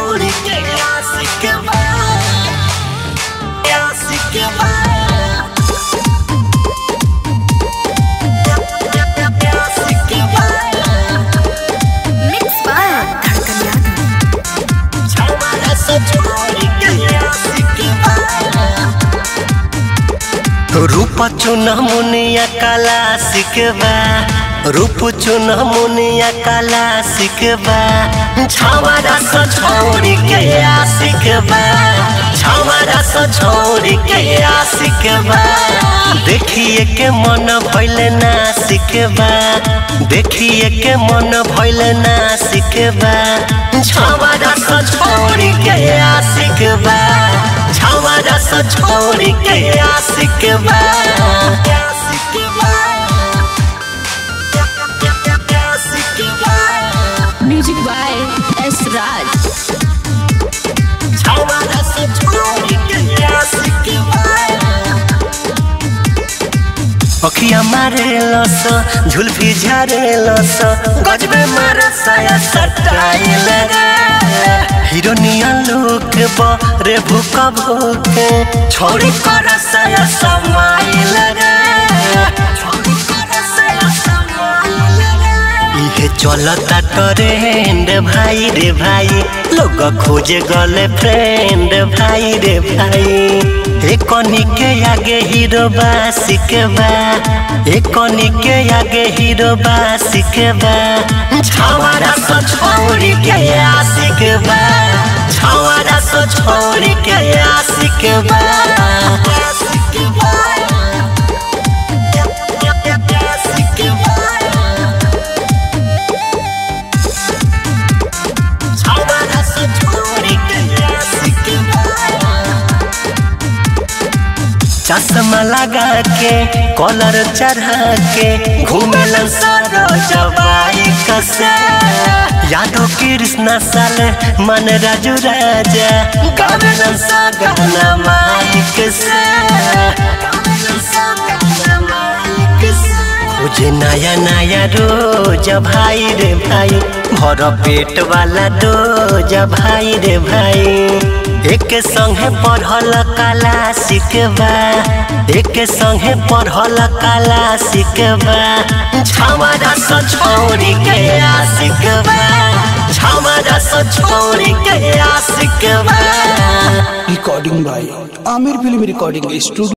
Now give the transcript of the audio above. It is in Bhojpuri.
छोड़ के आशिक बा आशिक बा आशिक बा मिक्स बाय धड़कन यादव छावारा से छोड़ के आशिक बा रूप चुन मुनिया काला सिकबा रूप चुन मुनिया काला सिकबा छावारा से छोड़ के आशिकबा छावारा से छोड़ के आशिकबा देखिए के मन भइल ना सिकबा देखिए के मन भइल ना सिकबा छावारा से छोड़ के आशिकबा छावारा से छोड़ के आशिक बा आशिक बा आशिक बा music by S Raj Chhawara से छोड़ के आशिक बा अखिया मारे लस झुलफी झारे लस गजबे मारा साया सटाइल हिरोनिया लोक रे भूक भूक छोड़ी कर साया समाइल रे छोड़ी कर साया समाइल रे इहे चलता ट्रेंड भाई रे भाई लोग खोजे गले फ्रेंड भाई रे भाई एकनी के आगे हीरो बा सिकबा एकनी के आगे हीरो बा सिकबा छावारा से छोड़ के आशिक बा छावारा से छोड़ के आशिक बा आशिक बा आशिक बा छावारा से छोड़ के आशिक बा चश्मा लगा के कॉलर चढ़ा के घूमेलन सारो जवाई कसे यादव कृष्णा साल मन राजू राजा गावेलन सा गाना माइक से गावेलन सा गाना माइक से मुझे नया नया रोज भाई रे भाई भर पेट वाला डोज भाई रे भाई एक संगे पढ़ल कला सिकबा एक संगे पढ़ल कला सिकबा छावारा से छोड़ के आशिकबा छावारा से छोड़ के आशिकबा recording by Amir Film Recording Studio.